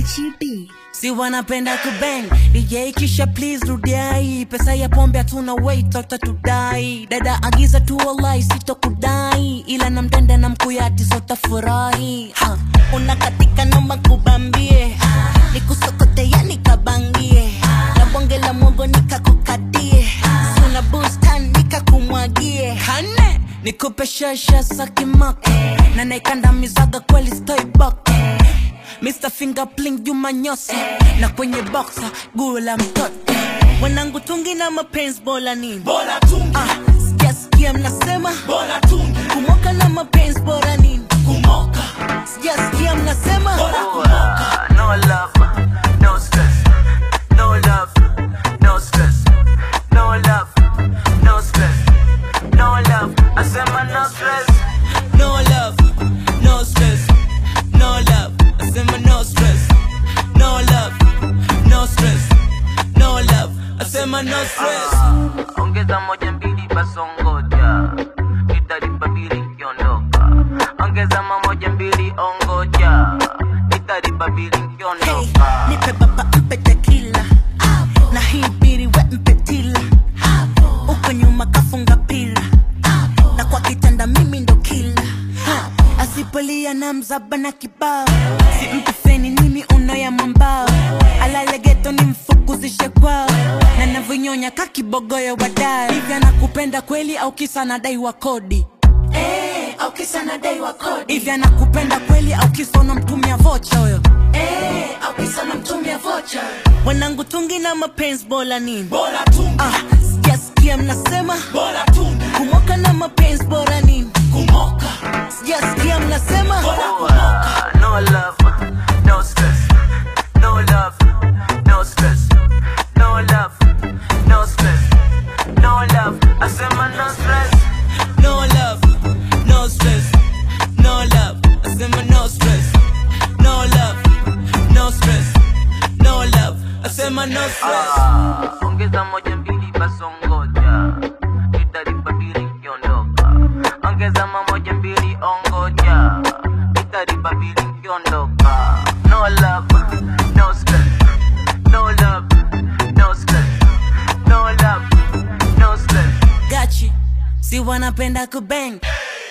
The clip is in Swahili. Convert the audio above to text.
Gachi B. si wanapenda kubang DJ kisha please rudiai pesa ya pombe hatuna wait utatudai dada agiza tu wallahi sitokudai ila na mtende na mkuyati sotafurahi ha. unakatika noma kubambie nikusokote yani kabangie na bonge la mwogo nikakukatie suna bustan nikakumwagie kane nikupe shasha sakimako na naikanda mizaga kweli stoibok Mr. Fingerpling Juma Nyosi na kwenye boxa guo la mtoto wanangu tungi na mapenzi bora nini Bora tungi, ah, sijasikia mnasema bora tungi, kumoka na mapenzi bora nini kumoka, sijasikia mnasema bora kumoka. no love, no stress. No love, no stress. No love, no stress. No love, I said my no stress. No love, no stress. No love, asema no stress. No love, no stress. No love, asema no stress. Ongeza moja mbili basongoja, nitalipa bili nkiondoka. Ongeza mamoja mbili ongoja, nitalipa bili hey, nkiondoka. nipe baba mpe tekila na hii biri we mpe tila uko nyuma kafunga pila na kwa kitanda mimi ndo kila asipolia na mzaba na kibao simpi feni nimi unoya mwambao alale geto ni mfukuzishe kwao na navyonyonya kakibogoyo wadai hivi anakupenda kweli au kisa nadai wa kodi Eh, au kisa nadai wa kodi hivi anakupenda kweli au kisa unamtumia vocha huyo Eh, au kisa namtumia vocha wanangu tungi na mapenzi bora nini Bora tungi, ah, sijasikia mnasema bora tungi, kumoka na mapenzi bora nini kumoka, sijasikia mnasema bora kumoka. No love, no stress. No love, no stress. No love, no stress. No love, I said my no stress. no love no stress no love asema no stress no love no stress no love asema no stress Ah, ongeza moja mbili basongoja nitalipa bili nkiondoka ongeza mamoja mbili ongoja nitalipa bili nkiondoka no love no stress no love no stress no love no stress gachi si wanapenda kubang